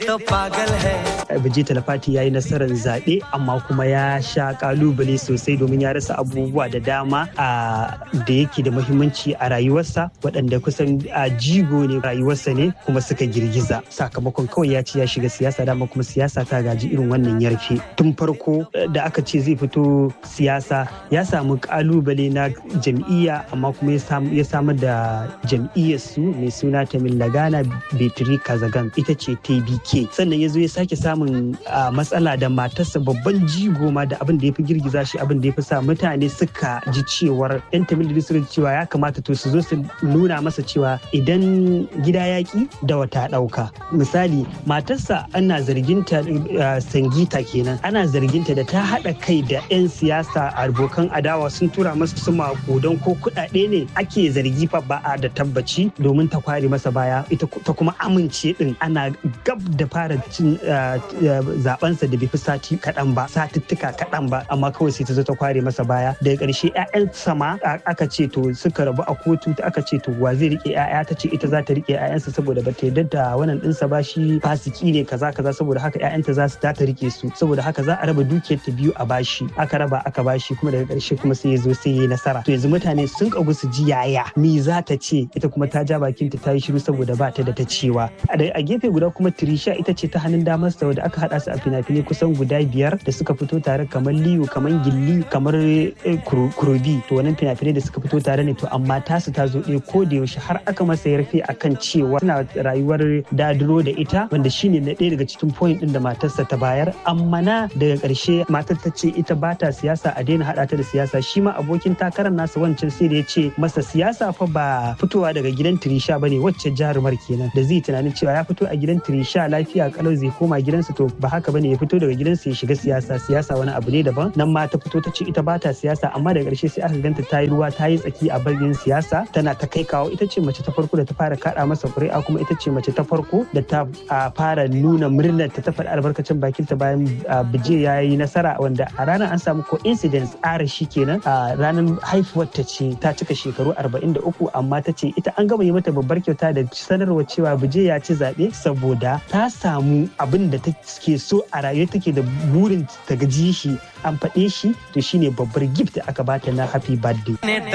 तो पागल है Bijji Talafati ya yi nasarar zaɓe amma kuma ya sha kalubale sosai domin ya rasa abubuwa da dama a da yake da muhimmanci a rayuwarsa waɗanda kusan a jigo ne rayuwarsa ne kuma suka girgiza sakamakon kawai ya ce ya shiga siyasa dama kuma siyasa ta gaji irin wannan yarfe tun farko da aka ce zai fito siyasa ya samu kalubale na jam'iyya amma kuma ya samar da jam'iyyarsu mai suna Tamil Lagana Betri Kazagan ita ce TBK sannan ya zo ya sake samun matsala da matarsa babban jigo ma da abin da ya fi girgiza shi abin da ya fi sa mutane suka ji cewar yan Tamil da suka cewa ya kamata to su zo su nuna masa cewa idan gida yaƙi da wata ɗauka misali matarsa ana zarginta sangita kenan ana zarginta da ta haɗa kai da 'yan siyasa abokan adawa sun tura masa su maƙudan ko kuɗaɗe ne ake zargi fa ba a da tabbaci domin ta kware masa baya ita ta kuma amince din ana gab da fara cin zabensa da bai fi sati kaɗan ba satuttuka kaɗan ba amma kawai sai ta zo ta kware masa baya daga ƙarshe 'ya'yan sama aka ce to suka rabu a kotu aka ce to wa zai rike 'ya'ya ta ce ita za ta rike 'ya'yansa saboda ba ta yarda da wannan ɗinsa ba shi fasiki ne kaza kaza saboda haka 'ya'yanta za su ta rike su saboda haka za a raba dukiyar ta biyu a bashi aka raba aka bashi kuma daga ƙarshe kuma sai ya zo sai ya yi nasara to yanzu mutane sun kagu su ji yaya me za ta ce ita kuma ta ja bakinta ta yi shiru saboda ba ta da ta cewa a gefe guda kuma Trisha ita ce ta hannun damar sa da aka hada su a fina-finai kusan guda biyar da suka fito tare kamar Liyu kamar Gilli kamar Kurobi to wannan fina-finai da suka fito tare ne to amma tasu ta zo ɗaya ko da yaushe har aka masa yarfe akan cewa suna rayuwar dadiro da ita wanda shine na ɗaya daga cikin point din da matarsa ta bayar amma na daga ƙarshe matar ta ce ita ba ta siyasa a daina haɗa ta da siyasa shi ma abokin takarar nasa wancan sai da ya ce masa siyasa fa ba fitowa daga gidan Trisha bane wacce jarumar kenan da zai tunanin cewa ya fito a gidan Trisha lafiya kalau zai koma gidansa to ba haka bane ya fito daga gidansa ya shiga siyasa siyasa wani abu ne daban nan ma ta fito ta ce ita ba ta siyasa amma daga ƙarshe sai aka ganta ta yi ruwa ta yi tsaki a bagin siyasa tana ta kai kawo ita ce mace ta farko da ta fara kaɗa masa ƙuri'a kuma ita ce mace ta farko da ta fara nuna murnar ta ta faɗi albarkacin bakinta bayan bije ya yi nasara wanda a ranar an samu coincidence ara shi kenan a ranar haifuwar ta ce ta cika shekaru 43 amma ta ce ita an gama yi mata babbar kyauta da sanarwa cewa bije ya ci zaɓe saboda ta samu abin da take so a rayuwa take da burin ta gaji shi an faɗe shi to shine babbar gift da aka bata na happy birthday